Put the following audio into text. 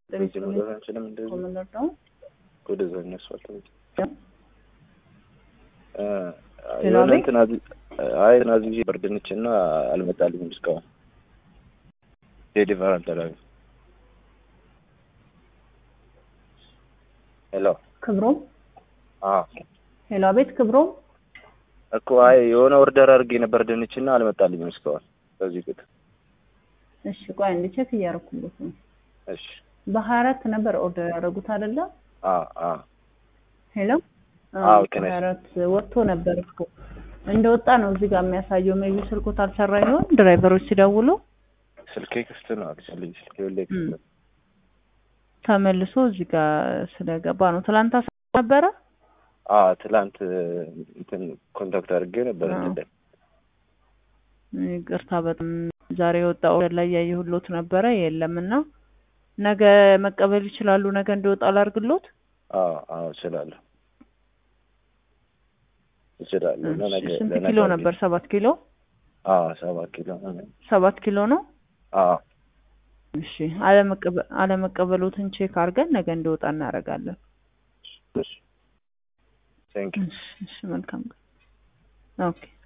በዚህ መግባት አንችልም። እንደዚህ ኮመንደር ነው ወደዛ እነሱ አልተመቸም። እ ሌላ የሆነ ቤት? እንትን አዚ- አይ እንትን አዝዤ በርድንች እና አልመጣልኝም እስካሁን ዴሊቨር አልተደረገም። ሄሎ ክብሮም አዎ ሄሎ፣ አቤት ክብሮም። እኮ አይ የሆነ ኦርደር አድርጌ ነበር ድንች እና አልመጣልኝም እስካሁን በዚህ ቁጥር። እሺ ቆይ አንድ ቼክ እያደረኩለት ነው። እሺ በሀያ አራት ነበር ኦርደር ያደረጉት አይደለ? አዎ አዎ ሄሎ አዎ፣ ልክ ነሽ። በሀያ አራት ወጥቶ ነበር እኮ እንደወጣ ነው እዚህ ጋር የሚያሳየው። ሜቢ ስልኮት አልሰራ ይሆን ድራይቨሮች ሲደውሉ ስልኬ ክፍት ነው። አክቹዋሊ ስልኬ ሁሌ ክፍት እም። ነው። ተመልሶ እዚህ ጋር ስለገባ ነው። ትላንት አሳ ነበረ አዎ ትላንት እንትን ኮንታክት አድርጌ ነበር አዎ። እንትን ይቅርታ በጣም ዛሬ የወጣ ኦርደር ላይ ያየሁሎት ነበረ የለም እና ነገ መቀበል ይችላሉ። ነገ እንዲወጣ ላርግሎት። አዎ አዎ እችላለሁ እችላለሁ። እሺ፣ ለነገ ስንት ለነገ ኪሎ አድርጌ- ነበር? ሰባት ኪሎ አዎ ሰባት ኪሎ ሰባት ኪሎ ነው። አዎ እሺ አለመቀበ- አለመቀበሎትን ቼክ አድርገን ነገ እንዲወጣ እናደርጋለን። እሺ ቴንክ ዩ እሺ፣ እሺ መልካም ቀን። ኦኬ